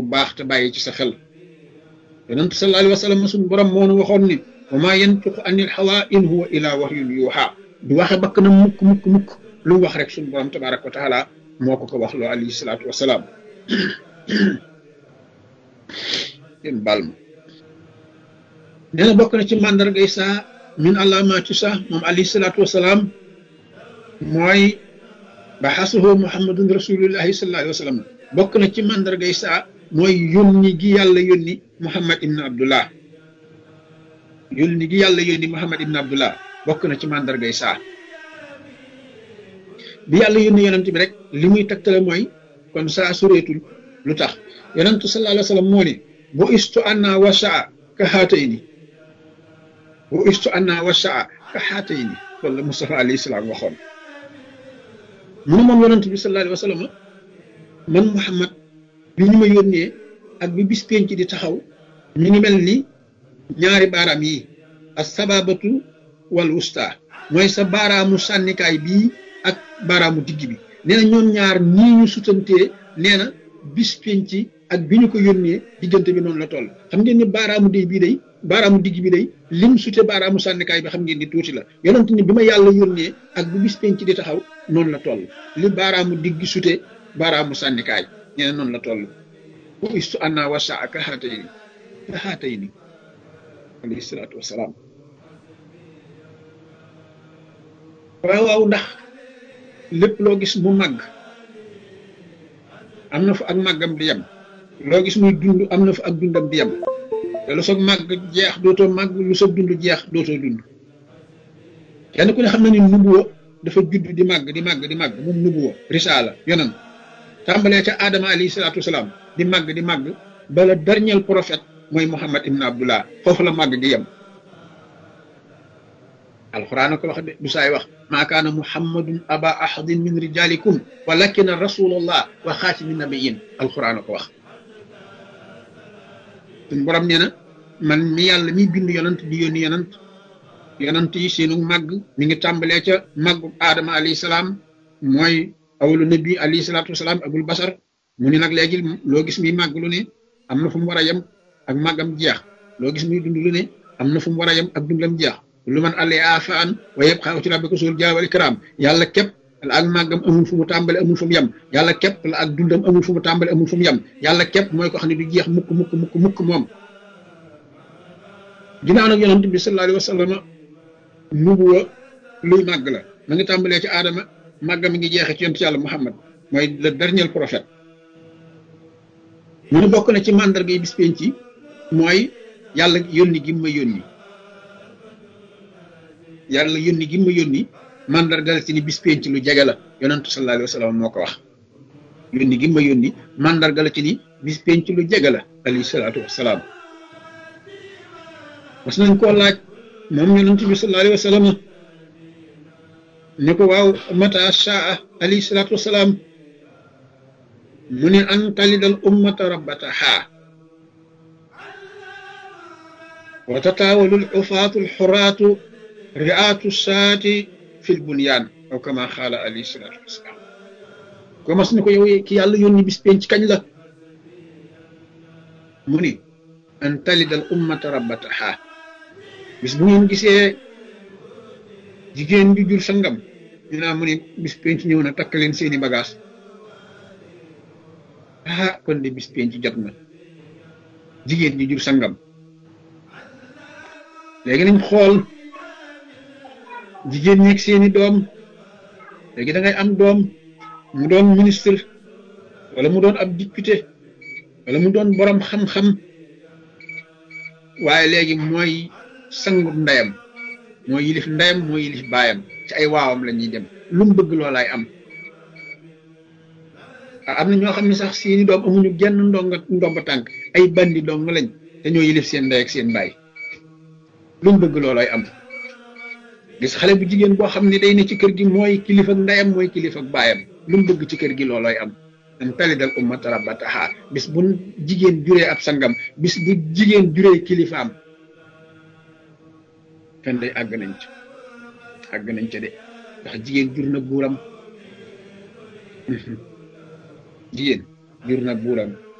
baax te bàyyi ci sa xel yonent sallallahu alayhi wa sallam suñu borom moo nu waxoon ni wa maa yantiqu anil hawa in huwa illa wahyun yuha du waxe bakk na mukk mukk mukk lu mu wax rek suñu borom tabaraka wa taala moo ko ko wax loo alayhi salaatu wasalaam yéen baal ma nee na bokk na ci màndargay saa min alaamaati saa moom alayhi salaatu wasalaam mooy baxasuhu muhammadun rasulullahi sallallahu alayhi wa sallam bokk na ci màndargay saa mooy yónni gi yàlla yónni muhammad ibn abdullah yónni gi yàlla yónni muhammad ibn abdullah bokk na ci màndargay saa bi yàlla yónni yonent bi rek li muy tegtale mooy kon saa sureetul lu tax yonentu sallallahu alayhi wa sallam moo ne bu istu anna wa saa ka xaatayni bu istu anna wa saa ka xaatayni loolu la Mustafa alayhi salaam waxoon mu ne moom yonent bi sallallahu alayhi wa sallam man Muhammad bi ñu ma yónnee ak bi bis penc di taxaw ñu ngi mel ni ñaari baaraam yi as sababatu wal wusta mooy sa baaraamu sànnikaay bii ak baaraamu digg bi nee na ñoom ñaar nii ñu sutantee nee na bis penc ak bi ñu ko yónnee diggante bi noonu la toll xam ngeen ni baaraamu day bii day baaraamu digg bi day lim sute baaraamu sànnikaay bi xam ngeen ni tuuti la yonent ni bi ma yàlla yónnee ak bi bis penc di taxaw noonu la toll li baaraamu digg sute baaraamu sànnikaay nee na noonu la toll bu istu anna wasa ka xaatay ni ka xaatay ni alayhi salaatu wasalaam waaw waaw ndax lépp loo gis mu màgg am na fa ak màggam di yem loo gis muy dund am na fa ak dundam di yem te lu soog màgg jeex dootoo màgg lu soog dund jeex dootoo dund kenn ku ne xam na ni nubuwa dafa judd di màgg di màgg di màgg moom nubuwa risaala yonan tàmbalee ca Adama alayhi salaatu wasalaam di màgg di màgg bala dernier prophète mooy Muhammad ibn Abdullah foofu la màgg di yem alquran ko wax de du saay wax maa kaana muhammadun aba ahadin min rijalikum walakina rasulullah wa xaatimi nabiyin alquran ko wax suñ borom nee na man mi yàlla mi bind yonant di yónni yonant yonant yi seenu màgg mi ngi tàmbalee ca màggu aadama alayhi salaam mooy awalu nabi alayhi salaatu wasalaam abul basar mu ni nag léegi loo gis muy màgg lu ne am na fu mu war a yem ak màggam jeex loo gis muy dund lu ne am na fu mu war a yem ak dundam jeex lu man àllee afaan wa yëpp xaw ci rabbika sul jaal wal ikram yàlla képp la ak màggam amul fu mu tàmbale amul fu mu yem yàlla képp la ak dundam amul fu mu tàmbale amul fu mu yem yàlla képp mooy ko xam ne du jeex mukk mukk mukk mukk moom ginnaaw nag yonent bi sallallahu alayhi wa sallam nubuwa luy màgg la ma ngi tàmbalee ci aadama màggam mi ngi jeexee ci yonent yàlla muhammad mooy le dernier prophète mu ne bokk na ci màndarga yi bis penc ci mooy yàlla yónni gi ma yónni yàlla yónni gi ma yónni mandargal ci ni bis penc lu jege la yonentu sallallahu alayhi wa sallam moo ko wax yónni gi ma yónni mandargal ci ni bis penc lu jege la alayhi salaatu wasalaam mas nañ koo laaj moom yonentu bi sallallahu alayhi wa sallam ne ko waaw mata shaa alayhi salaatu wasalaam mu ne an talidal ummata rabbataha wa tataawalul ufaatul xuraatu riaatu saati fil bunyaan aw kama xaala alayhi salaatu wasalaam ko mas ni ko yow ki yàlla yónni bis penc kañ la mu ni an talidal ummata rabbataha bis bu ngeen gisee jigéen ju jur sangam ñu naa mu ni bis penc ñëw na takk leen seeni bagage ah kon de bis penc jot na jigéen ju jur sangam léegi nañ xool jigéen ñeeg seeni doom léegi da ngay am doom mu doon ministre wala mu doon ab député wala mu doon borom xam-xam waaye léegi mooy sangu ndeyam mooy yilif ndeyam mooy yilif baayam ci ay waawam la ñuy dem lu mu bëgg loolaay am am na ñoo xam ne sax seeni doom amuñu genn ndonga ndomba tànk ay bandi dong lañ te ñoo yilif seen ndey ak seen baay lu mu bëgg loolaay am gis xale bu jigéen boo xam ne day ne ci kër gi mooy kilifa ak ndeyam mooy kilifa ak baayam lu mu bëgg ci kër gi loolooy am an talidal ummata rabbataha bis bu jigéen juree ab sangam bis bu jigéen juree kilifaam kan day àgg nañ ca àgg nañ ca de ndax jigéen jur na buuram jigéen jur na buuram